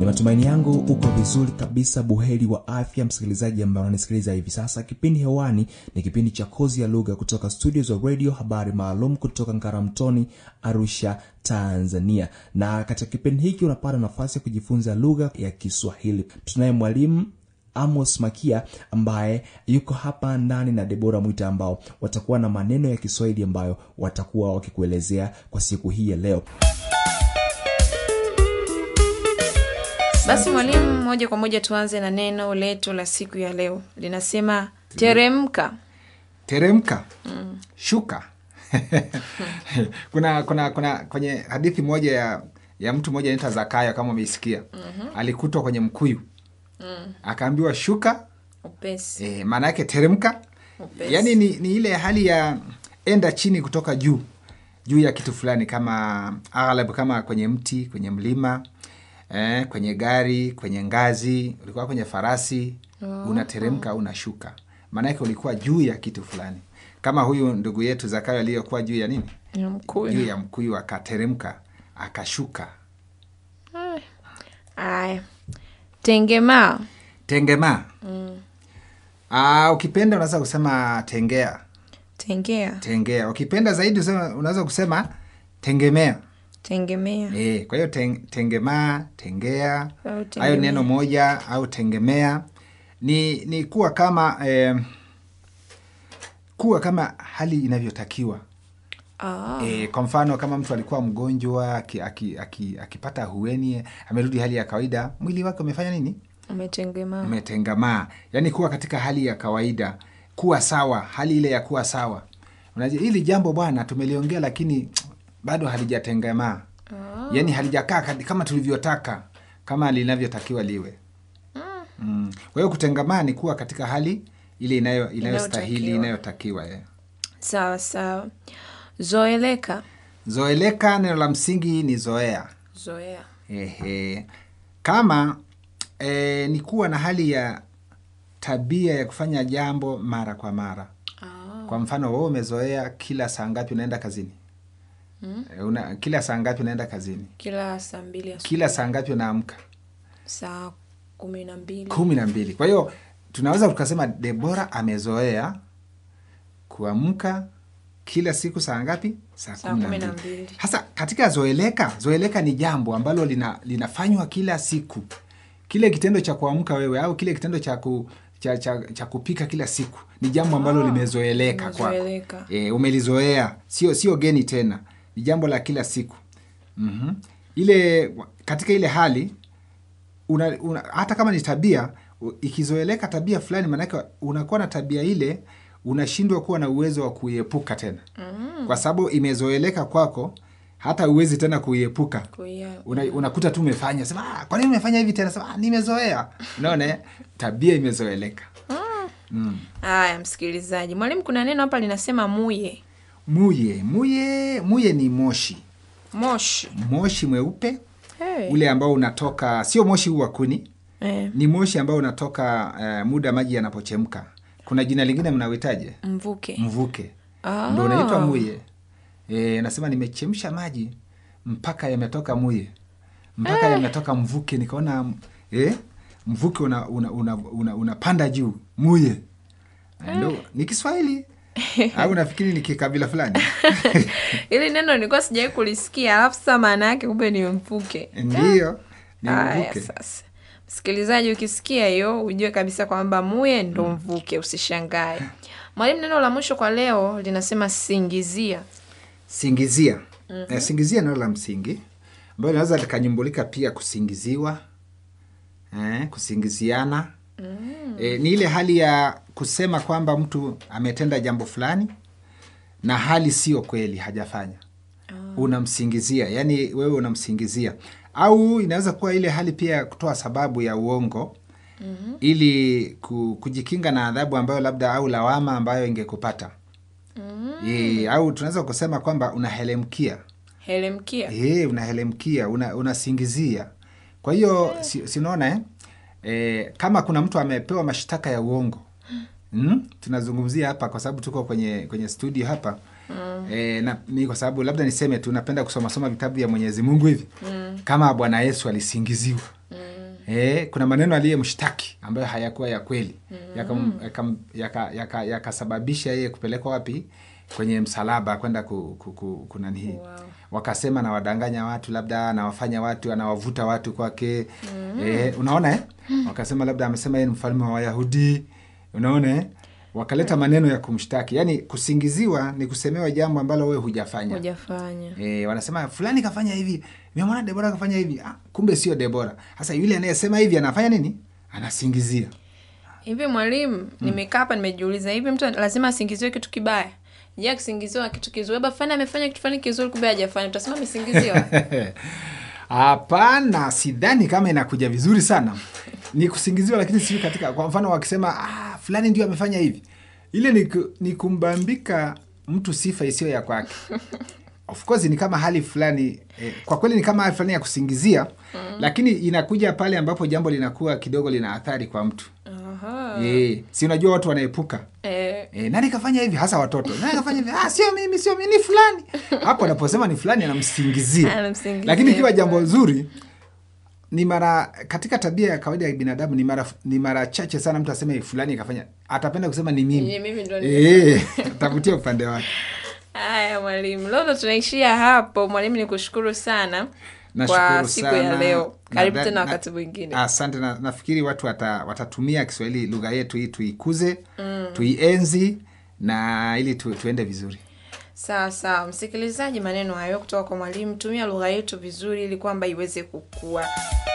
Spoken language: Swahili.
ni matumaini yangu uko vizuri kabisa buheri wa afya msikilizaji ambaye unanisikiliza hivi sasa kipindi hewani ni kipindi cha kozi ya lugha kutoka studio za radio habari maalum kutoka ngaramtoni arusha tanzania na katika kipindi hiki unapata nafasi ya kujifunza lugha ya kiswahili tunaye mwalimu amos makia ambaye yuko hapa ndani na debora mwita ambao watakuwa na maneno ya kiswahili ambayo watakuwa wakikuelezea kwa siku hii ya leo basi mwalimu moja kwa moja tuanze na neno letu la siku ya leo linasema teremka teremka shuka kuna kuna kuna kwenye hadithi moja ya ya mtu mmoja anaitwa zakayo kama umeisikia alikutwa kwenye mkuyu akaambiwa shuka upesi e, maana yake teremka Upesi. yaani ni, ni ile hali ya enda chini kutoka juu juu ya kitu fulani kama aghlab kama kwenye mti kwenye mlima eh, kwenye gari kwenye ngazi ulikuwa kwenye farasi unateremka au unashuka maanake ulikuwa juu ya kitu fulani kama huyu ndugu yetu zakayo aliyokuwa juu ya nini Ya mkuyu. juu ya mkuyu akateremka akashuka aya tengemaa tengemaa Ah, ukipenda unaweza kusema tengea tengea tengea ukipenda zaidi usema- unaweza kusema tengemea tengemea e, kwa hiyo ten, tengemaa tengea Au hayo tengemea. neno moja au tengemea ni ni kuwa kama eh, kuwa kama hali inavyotakiwa ah, e, kwa mfano kama mtu alikuwa mgonjwa aki- aki- aki- akipata hueni amerudi hali ya kawaida mwili wake umefanya nini umetengemaa umetengamaa yaani kuwa katika hali ya kawaida kuwa sawa hali ile ya kuwa sawa unajua hili jambo bwana tumeliongea lakini bado halijatengamaa yaani halijakaa kadi- kama tulivyotaka kama linavyotakiwa liwe mm. kwa hiyo kutengamaa ni kuwa katika hali ile inayo inayostahili Inayotakiwa. inayotakiwa eh. sawa sawa zoeleka zoeleka neno la msingi ni zoea zoea Ehe. Kama e, ni kuwa na hali ya tabia ya kufanya jambo mara kwa mara. ah, Kwa mfano wewe umezoea kila saa ngapi unaenda kazini? E, una, kila saa ngapi unaenda kazini? kila saa mbili asubuhi Kila saa ngapi unaamka? saa kumi na mbili kumi na mbili. Kwa hiyo tunaweza tukasema Debora amezoea kuamka kila siku saa ngapi? Saa Saa kumi na kumi na mbili. mbili. Hasa katika zoeleka, zoeleka ni jambo ambalo lina, linafanywa kila siku. Kile kitendo cha kuamka wewe au kile kitendo cha, ku, cha, cha, cha kupika kila siku ni jambo ambalo Ah, limezoeleka kwako. limezoeleka. E, umelizoea, sio sio geni tena, ni jambo la kila siku. mm Ile katika ile hali una, una, hata kama ni tabia u- ikizoeleka tabia fulani, maanake unakuwa na tabia ile, unashindwa kuwa na uwezo wa kuiepuka tena mm. kwa sababu imezoeleka kwako, hata uwezi tena kuiepuka. Kuia- Una, unakuta tu umefanya sema, ah, kwa nini umefanya hivi tena? Sema, ah, nimezoea. Unaona, eh? tabia imezoeleka. haya msikilizaji mwalimu kuna neno hapa linasema muye Muye, muye, muye ni moshi, moshi moshi mweupe hey. ule ambao unatoka, sio moshi huu wa kuni, eh, ni moshi ambao unatoka uh, muda maji yanapochemka. Kuna jina lingine mnawitaje? mvuke Mvuke Ah. ndo unaitwa muye. E, nasema nimechemsha maji mpaka yametoka muye, mpaka yametoka mvuke, nikaona e, mvuke una, una, una, una, unapanda juu muye. Eh, Ndo ni Kiswahili au nafikiri ni kikabila fulani? ili neno nilikuwa sijawai kulisikia alafu sasa maana yake kumbe ni mvuke Ndiyo, ni haya mvuke. sasa msikilizaji ukisikia hiyo ujue kabisa kwamba muye ndo mvuke usishangae mwalimu neno la mwisho kwa leo linasema singizia Singizia. Eh, singizia neno la msingi ambayo linaweza likanyumbulika pia kusingiziwa, eh, kusingiziana. Eh, ni ile hali ya kusema kwamba mtu ametenda jambo fulani na hali sio kweli hajafanya. Unamsingizia, yani wewe unamsingizia, au inaweza kuwa ile hali pia ya kutoa sababu ya uongo ili ku, kujikinga na adhabu ambayo labda au lawama ambayo ingekupata. E, au tunaweza kusema kwamba unahelemkia helemkia e, unahelemkia una, unasingizia. Kwa hiyo si, sinaona eh? E, kama kuna mtu amepewa mashtaka ya uongo mm? tunazungumzia hapa kwa sababu tuko kwenye kwenye studio hapa mm. E, na mi kwa sababu labda niseme tu napenda kusoma soma vitabu vya Mwenyezi Mungu hivi mm. kama Bwana Yesu alisingiziwa mm. Eh, kuna maneno aliyemshtaki ambayo hayakuwa ya kweli yakam- yakam- yaka- yaka- yakasababisha yeye kupelekwa wapi kwenye msalaba kwenda ku, ku, ku, kunani hii Wow. wakasema anawadanganya watu labda anawafanya watu anawavuta watu kwake eh, unaona eh? wakasema labda amesema yeye ni mfalme wa wayahudi unaona eh? wakaleta maneno ya kumshtaki yaani kusingiziwa ni kusemewa jambo ambalo wewe hujafanya hujafanya E, wanasema fulani kafanya hivi memwona debora kafanya hivi ah, kumbe sio debora sasa yule anayesema hivi anafanya nini anasingizia hivi mwalimu nimekaa hapa nimejiuliza hivi mtu lazima asingiziwe kitu kibaya je akisingiziwa kitu kizuri labda fulani amefanya kitu fulani kizuri kumbe hajafanya utasema amesingiziwa hapana sidhani kama inakuja vizuri sana ni kusingiziwa lakini sijui katika kwa mfano wakisema ah, fulani ndio amefanya hivi ile ni, ku- ni kumbambika mtu sifa isiyo ya kwake of course ni kama hali fulani eh, kwa kweli ni kama hali fulani ya kusingizia lakini inakuja pale ambapo jambo linakuwa kidogo lina athari kwa mtu Aha. Eh, si unajua watu wanaepuka Eh, E, nani kafanya hivi hasa watoto nani kafanya hivi ah, sio mimi sio mimi ni fulani hapo anaposema ni fulani anamsingizia Anamsingizia. lakini ikiwa jambo zuri ni mara katika tabia ya kawaida ya binadamu ni mara ni mara chache sana mtu aseme fulani kafanya atapenda kusema ni mimi Ni mimi ndo Eh, atavutia upande wake haya mwalimu leo ndo tunaishia hapo mwalimu ni kushukuru sana kwa Nashukuru siku sana. ya leo karibu Na- tena na- wakati mwingine asante na, nafikiri watu wata, watatumia kiswahili lugha yetu hii tuikuze tuienzi na ili tu, tuende vizuri sawa sawa msikilizaji maneno hayo kutoka kwa mwalimu tumia lugha yetu vizuri ili kwamba iweze kukua